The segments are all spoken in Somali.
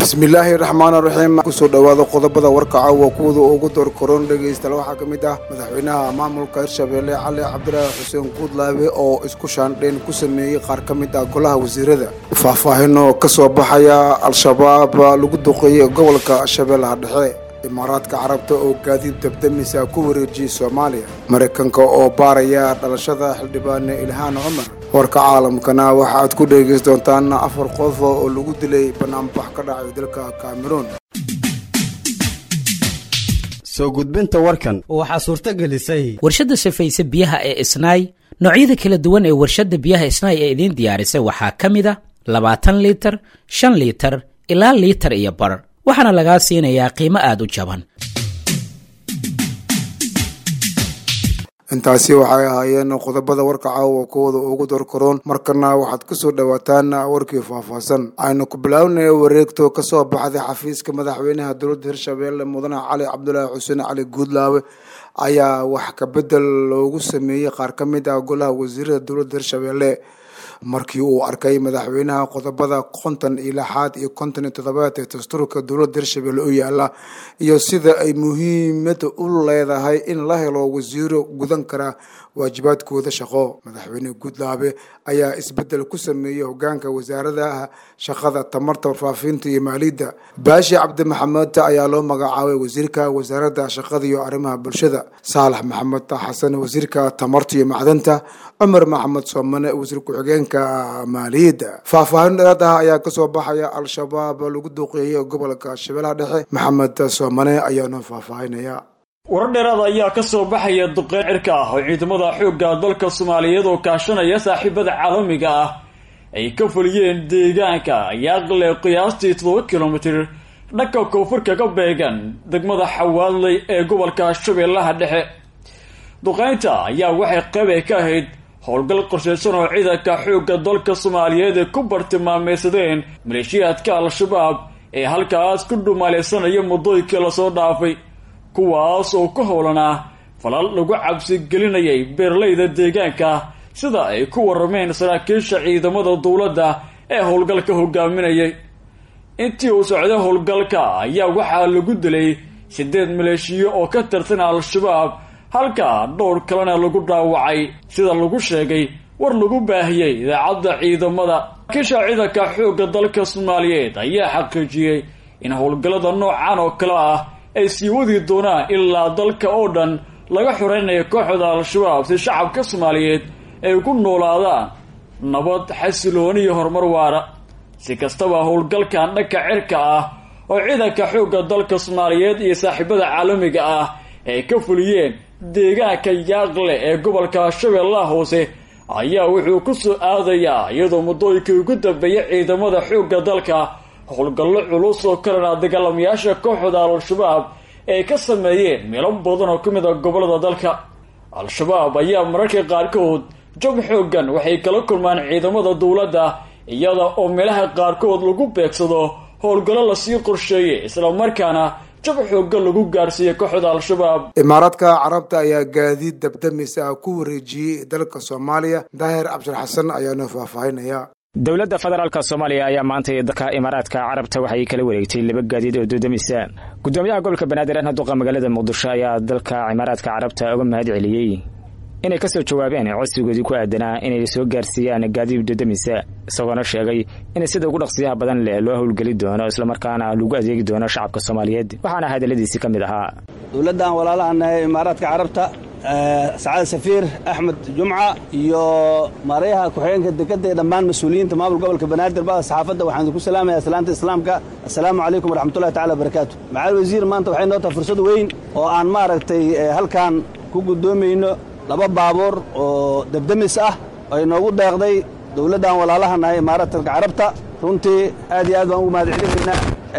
bismillaahi raxmaan raxiim kusoo dhowaada qodobada warkaca waa kuwada ugu doorkaroon dhegaystayaal waxaa ka mid ah madaxweynaha maamulka hirshabeelle cali cabdilaahi xuseen guudlaabe oo isku shaandhayn ku sameeyey qaar ka mid ah golaha wasiirada faahfaahino ka soo baxaya al-shabaab lagu duqeeyey gobolka shabeellaha dhexe imaaraadka carabta oo gaadiid dabdamisa ku wareejiyey soomaaliya maraykanka oo baaraya dhalashada xildhibaane ilhaan cumar warka caalamkana waxa aad ku dhegaysan doontaan afar qof oo lagu dilay banaanbax ka dhacay dalka cameroon soo gudbinta warkan waxaa suurto gelisay warshadda safayse biyaha ee isnaay noocyada kala duwan ee warshadda biyaha isnaay ee idiin diyaarisay waxaa ka mid a labaatan liitar shan liitar ilaa liitar iyo bar waxaana lagaa siinayaa qiimo aad u jaban intaasi waxay ahaayeen qodobada warka caawa kuwada ugu doorkaroon markana waxaad kusoo dhowaataan warkii faahfaahsan aynu ku bilaabnay wareegto kasoo baxday xafiiska madaxweynaha dowladda hirshabeelle mudane cali cabdulaahi xuseen cali guudlaabe ayaa wax kabedel loogu sameeyey qaar ka mid ah golaha wasiirada dowladda hirshabeelle markii uu arkay madaxweynaha qodobada konton iyo lixaad iyo konton iyo toddobaad ee dastuurka dowladda hirshabelle u yaala iyo sida ay muhiimada u leedahay in la helo wasiiro gudan kara waajibaadkooda shaqo madaxweyne guudlaabe ayaa isbedel ku sameeyey hogaanka wasaaradaha shaqada tamarta warfaafinta iyo maaliyadda baashi cabdi maxamed ayaa loo magacaabay wasiirka wasaaradda shaqada iyo arrimaha bulshada saalax maxamed xasan wasiirka tamarta iyo macdanta cumar maxamed soomane wasiir ku-xigeenka maaliyadda faahfaahin dheeraad ah ayaa kasoo baxaya al-shabaab lagu duqeeyey gobolka shabeellaha dhexe maxamed soomane ayaanu faahfaahinaya warar dheeraada ayaa ka soo baxaya duqeyn cirka ah oo ciidamada xoogga dalka soomaaliyeed oo kaashanaya saaxiibada caalamiga ah ay ka fuliyeen deegaanka yaaqle qiyaastii toddoba kilomitir dhanka koonfurka ka beegan degmada xawaadley ee gobolka shabeellaha dhexe duqeynta ayaa waxay qayb ay ka ahayd howlgal qorshaysan oo ciidanka xoogga dalka soomaaliyeed ay ku bartilmaameysadeen maleeshiyaadka al-shabaab ee halkaas ku dhumaalaysanaya muddooyinkii lasoo dhaafay kuwaas oo ku howlanaa falal lagu cabsi gelinayay beeralayda deegaanka sida ay ku warameen saraakiisha ciidamada dowladda ee howlgalka hogaaminayay intii uu socday howlgalka ayaa waxaa lagu dilay siddeed maleeshiyo oo ka tirsan al-shabaab halka dhowr kalena lagu dhaawacay sida lagu sheegay war lagu baahiyey idaacadda ciidamada saraakiisha ciidanka xoogga dalka soomaaliyeed ayaa xaqiijiyey in howlgallada noocan oo kale ah ay sii wadi doonaan ilaa dalka oo dhan laga xoreynayo kooxda al-shabaab si shacabka soomaaliyeed ay ku noolaadaan nabad xasilooni iyo horumar waara si kastaba howlgalkan dhanka cirka ah oo ciidanka xoogga dalka soomaaliyeed iyo saaxiibada caalamiga ah ay ka fuliyeen deegaanka yaaqle ee gobolka shabeellaha hoose ayaa wuxuu ku soo aadayaa iyadoo muddooyinkii ugu dambeeyay ciidamada xoogga dalka howlgallo culus oo kalena dagaalamayaasha kooxda al-shabaab ay ka sameeyeen meelo badan oo ka mid a gobolada dalka al-shabaab ayaa mararka qaarkood jab xooggan waxay kala kulmaan ciidamada dowladda iyada oo meelaha qaarkood lagu beegsado howlgallo lasii qorsheeyey islamarkaana jab xooggan lagu gaarsiiyey kooxda al-shabaab imaaraadka carabta ayaa gaadiid dabdamis ah ku wareejiyey dalka soomaaliya daahir cabshir xasan ayaanu faahfaahinaya dowladda federaalka soomaaliya ayaa maanta dalka imaaraadka carabta waxay kala wareegtay laba gaadiid oo dodamisa gudoomiyaha gobolka banaadir ahna duqa magaalada muqdisho ayaa dalka imaaraadka carabta uga mahad celiyey inay ka soo jawaabeen codsigoodii ku aadanaa inay soo gaarsiiyaan gaadiid dodamisa isagoona sheegay in sida ugu dhaqsiyaha badan leh loo howlgeli doono islamarkaana lagu adeegi doono shacabka soomaaliyeed waxaana hadaladiisi ka mid ahaa dowladdan walaalahannahay imaaraadka carabta sacaad safiir axmed jumca iyo maarayaha ku-xigeenka dekadda ee dhammaan mas-uuliyiinta maamul gobolka banaadir bada saxaafadda waxaan idinku salaamaya salaanta islaamka assalaamu calaykum waraxmatullahi tacala wabarakaatu macaali wasiir maanta waxay noo tahay fursad weyn oo aan maaragtay halkan ku guddoomayno laba baabuur oo debdemis ah ay noogu deeqday dowladdan walaalahannahay imaaraadka carabta runtii aad iyo aad baan ugu mahad celinaynaa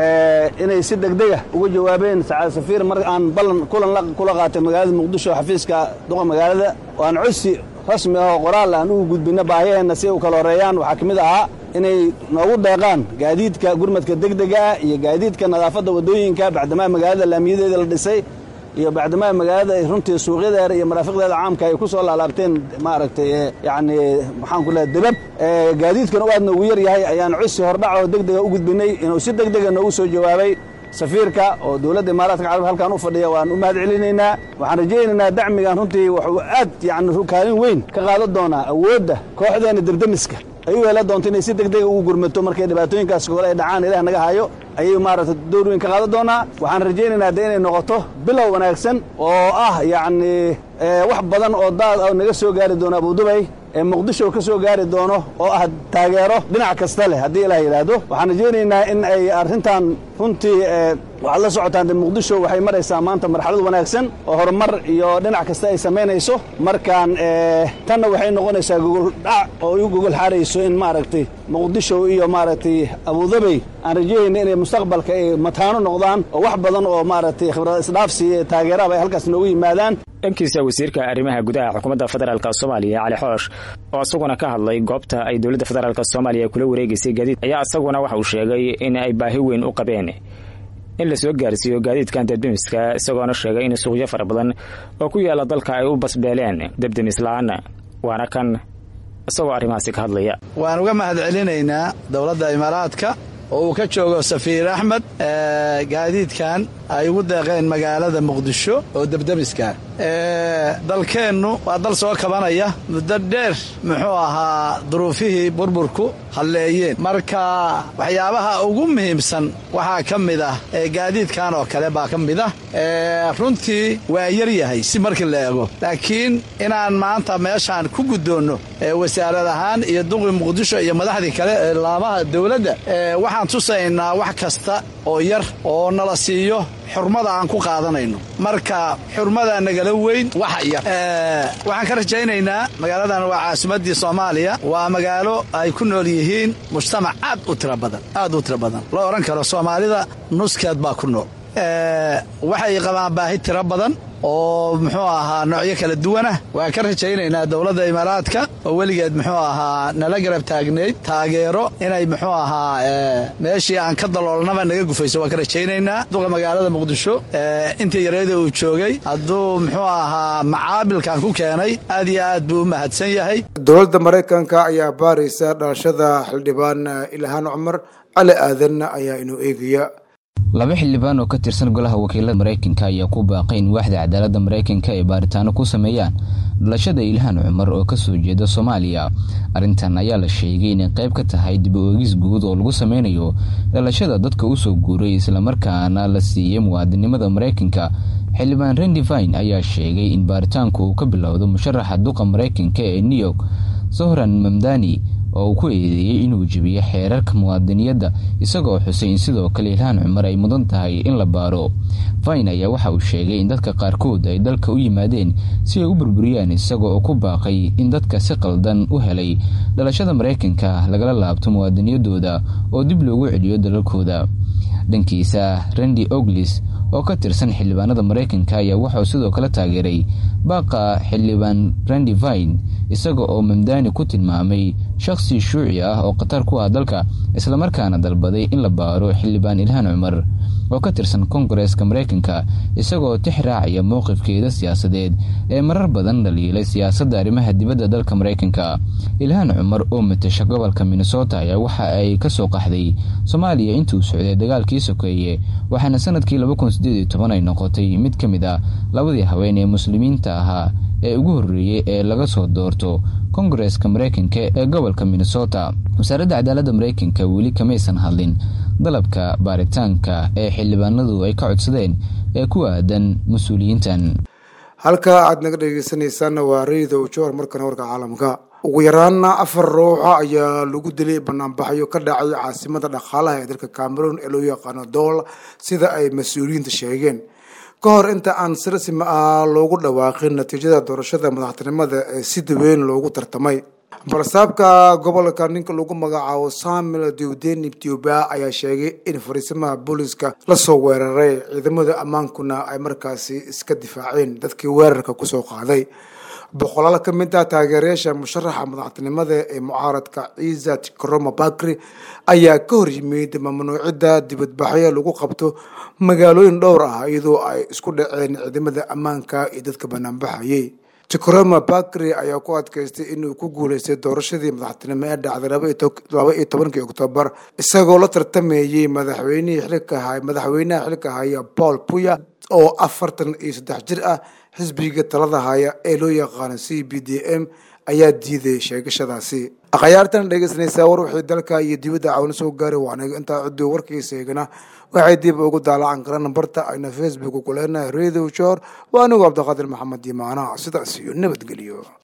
inay si degdega uga jawaabeen sacaad safiir mar aan ballan kulan kula qaatay magaalada muqdisho xafiiska duqa magaalada oo aan codsi rasmi ah oo qoraal aan ugu gudbinno baahiyaheenna si u kala horeeyaan waxaa ka mid ahaa inay noogu deeqaan gaadiidka gurmadka degdega ah iyo gaadiidka nadaafadda waddooyinka bacdamaa magaalada laamiyadeeda la dhisay iyo bacdimaa magaalada ay runtii suuqyadeeda iyo maraafiqdeeda caamka ay ku soo laalaabteen maaragtay yacni maxaan ku leehay debab gaadiidkan u aadna ugu yar yahay ayaan codsi hordhac oo deg dega u gudbinay inuu si deg dega noogu soo jawaabay safiirka oo dowladda imaaraadka carab halkan u fadhiya waan u mahad celinaynaa waxaan rajaynaynaa dacmigan runtii wuxuu aad yani kaalin weyn ka qaadan doonaa awoodda kooxdeena derdemiska ay u yeelan doonto inay si deg dega ugu gurmato markay dhibaatooyinkaas kole ay dhacaan ilaah naga hayo ayay maaragtay door weyn ka qaadan doonaa waxaan rajaynaynaa de inay noqoto bilow wanaagsan oo ah yacni wax badan oo daad ah naga soo gaari doona abudubay ee muqdisho ka soo gaari doono oo ah taageero dhinac kasta leh haddii ilaah yidhaahdo waxaan rajaynaynaa in ay arrintan runtii waxaad la socotaan de muqdisho waxay maraysaa maanta marxalad wanaagsan oo horumar iyo dhinac kasta ay samaynayso markaan tanna waxay noqonaysaa gogoldhac oo iu gogol xaarayso in maaragtay muqdisho iyo maaragtay abudabey aan rajayayna inay mustaqbalka ay mataano noqdaan oo wax badan oo maaragtay khibrad isdhaafsi taageeraba ay halkaas noogu yimaadaan dhankiisa wasiirka arrimaha gudaha xukuumadda federaalk soomaaliya cali xoosh oo isaguna ka hadlay goobta ay dowladda federaalk soomaaliya kula wareegaysay gaadiid ayaa isaguna waxa uu sheegay in ay baahi weyn u qabeen in la soo gaarsiiyo gaadiidkan debdemiska isagoona sheegay in suuqyo fara badan oo ku yaalla dalka ay u basbeeleen debdemis la-aan waana kan isagoo arrimahaasi ka hadlaya waan uga mahad celinaynaa dowladda imaaraadka oo uu ka joogo safiir axmed gaadiidkan ay ugu deeqeen magaalada muqdisho oo debdemiska dalkeennu waa dal soo kabanaya muddo dheer muxuu ahaa duruufihii burburku halleeyeen marka waxyaabaha ugu muhiimsan waxaa ka mid ah gaadiidkan oo kale baa ka mid ah runtii waa yar yahay si markii la eego laakiin inaan maanta meeshaan ku guddoonno wasaarad ahaan iyo duqi muqdisho iyo madaxdii kale ee laamaha dowladda waxaan tusaynaa wax kasta oo yar oo nala siiyo xurmada aan ku qaadanayno marka xurmada nagala weyn waxa yar waxaan ka rajaynaynaa magaaladan waa caasimaddii soomaaliya waa magaalo ay ku nool yihiin mujtamac aad u tira badan aad u tira badan loo odhan karo soomaalida nuskeed baa ku nool waxay qabaan baahi tiro badan oo muxuu ahaa noocyo kala duwanah waan ka rajaynaynaa dowladda imaaraadka oo weligeed muxuu ahaa nala garab taagnayd taageero inay muxuu ahaa meeshii aan ka daloolnaba naga gufayso waan ka rajaynaynaa duqa magaalada muqdisho intii yareeda uu joogay hadduu muxuu ahaa macaabilkan ku keenay aad iyo aad buu u mahadsan yahay dowladda maraykanka ayaa baaraysa dhalashada xildhibaan ilhaan cumar cali aadan ayaa inuu eegaya laba xildhibaan oo ka tirsan golaha wakiilada maraykanka ayaa ku baaqay in waaxda cadaaladda maraykanka ay baaritaano ku sameeyaan dhalashada ilhaan cumar oo kasoo jeeda soomaaliya arrintan ayaa la sheegay inay qayb ka tahay dib u eegis guud oo lagu sameynayo dhalashada dadka usoo guuray islamarkaana la siiyey muwaadinimada maraykanka xildhibaan rendivine ayaa sheegay in baaritaanku uu ka bilowdo musharaxa duqa maraykanka ee new york sohran mamdani oo uu ku eedeeyey inuu jebiyo xeerarka muwaadiniyadda isagoo xusay in sidoo kale ilhaan cumar ay mudan tahay in la baaro fine ayaa waxa uu sheegay in dadka qaarkood ay dalka u yimaadeen si ay u burburiyaan isagoo oo ku baaqay in dadka si qaldan u helay dhalashada maraykanka lagala laabto muwaadiniyadooda oo dib loogu celiyo dalalkooda dhankiisa rendi oglis oo ka tirsan xildhibaanada maraykanka ayaa waxauu sidoo kale taageeray baaqa xildhibaan rendi vine isaga oo mamdani ku tilmaamay shakhsi shuuci ah oo khatar ku ah dalka islamarkaana dalbaday in la baaro xildhibaan ilhaan cumar oo ka tirsan kongareeska maraykanka isagoo tix raacaya mowqifkeeda siyaasadeed ee marar badan dhaliilay siyaasadda arrimaha dibadda dalka maraykanka ilhaan cumar oo matasha gobolka minnesota ayaa waxa ay ka soo qaxday soomaaliya intuu socday dagaalkii sokeeye waxaana sanadkii ay noqotay mid ka mid ah labadii haween ee muslimiinta ahaa ee ugu horreeyey ee laga soo doorto kongareeska maraykanka ee gobolka minnesota wasaaradda cadaaladda maraykanka weli kamaysan hadlin dalabka baaritaanka ee xildhibaanadu ay ka codsadeen ee ku aadan mas-uuliyiintan halka aad naga dhegeysanaysaanna waa rayida ujoor markana warka caalamka ugu yaraana afar ruuxa ayaa lagu dilay banaanbaxyo ka dhacay caasimada dhaqaalaha ee dalka cameroon ee loo yaqaano dool sida ay mas-uuliyiinta sheegeen ka hor inta aan si rasmi ah loogu dhawaaqin natiijada doorashada madaxtinimada ee si daweyn loogu tartamay barsaabka gobolka ninka lagu magacaabo samuel dewden ethiopia ayaa sheegay in fariisamaha booliska lasoo weeraray ciidamada ammaankuna ay markaasi iska difaaceen dadkii weerarka kusoo qaaday boqolaal ka mid ah taageerayaasha musharaxa madaxtinimada ee mucaaradka ciisa tikroma bakri ayaa ka hor yimid mamnuucidda dibadbaxyo lagu qabto magaalooyin dhowr ah iyadoo ay isku dhaceen ciidamada ammaanka iyo dadka banaanbaxayay tikroma bakri ayaa ku adkaystay inuu ku guuleystay doorashadii madaxtinimo ee dhacday laba iyo tobankii oktoobar isagoo la tartamayey madaxweynihii xilka madaxweynaha xilka haya paul puya oo afartan iyo saddex jir ah xisbiga talada haya ee loo yaqaano c b d m ayaa diiday sheegashadaasi akhyaartan dhegeysanaysaa war wixii dalka iyo dibadda cawna soo gaaray waanaga intaa cuddi warkiisa eegana waxay dib ugu daalacan karaan nambarta ayna facebook ku leenahay radio jor waa anigu cabdiqaadir maxamed yimaana sidaas iyo nabadgelyo